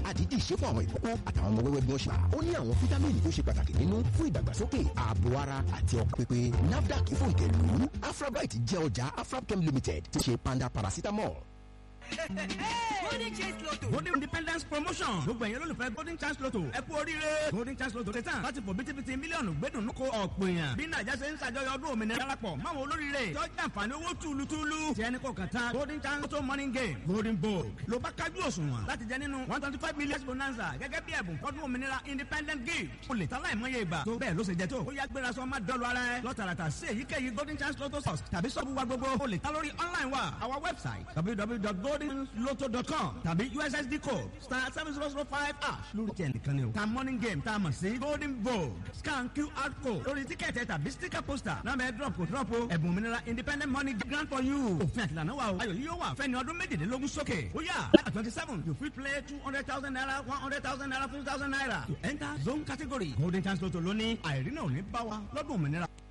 àdídì ṣe fún àwọn ìkókó àtàwọn ọmọ wẹ́wẹ́ bí wọ́n ṣe bá ó ní àwọn fítámìnì tó ṣe pàtàkì nínú fún ìdàgbàsókè ààbò ara àti ọkàn pípé nafdac fòǹtẹ̀lù afrabite jẹ́ ọjà afrabchem limited tó ṣe panda paracetamol golden chance lotto. golden independence promotion gbogbo ẹ̀yin olólùfẹ́ golden chance lotto ẹ kú oríire golden chance lotto dé tán láti fò bítíbitì mílíọ̀nù gbẹ́dùn kó ọ̀pọ̀ èèyàn bí nàìjà ṣe ń ṣàjọyọ̀ ọdún òmìnira darapọ̀ máwọn olóríire tó jàǹfààní owó túlùtúlù tí ẹni kò kàn tán golden chance lotto morning game golden bowl ló bá kájú òṣùwọ̀n láti jẹ nínú one twenty five million bonanza gẹ́gẹ́ bí ẹ̀bùn fọ́dún òmìnira independent gift o lè tán láì mọye ìgbà tó bẹ́ẹ̀ ló ṣe jẹ tó ó yá gbéra sọ má dọ́lu ara ẹ lọ́tàràtà sí èyíkéyìí golden chance lotto stores tàbí sọ́ọ̀bù wa gbogbo o lè tán lórí online wa our website www.goldenlotto.com tàbí ussd code star seven zero zero five ash lórí tiẹ̀ nìkan ni o. ta morning game tá a mọ̀ sí golden vogue scan qr code lórí tíkẹ́ẹ̀tì tàbí sticker poster náà bẹ́ẹ̀ drop kò drop o ẹ̀bùn òmìnira independent money grant for you. òfin àtìlànà wa o ayọ̀ yìí yóò wà fẹ́ni ọdún méjìlélógún sókè. ó yà láti twenty seven you fit play two hundred thousand naira one hundred thousand naira fifty thousand naira to enter zone category golden chance lotto lónìí àìrí náà ò ní bá wa lọ́dún òmìnira.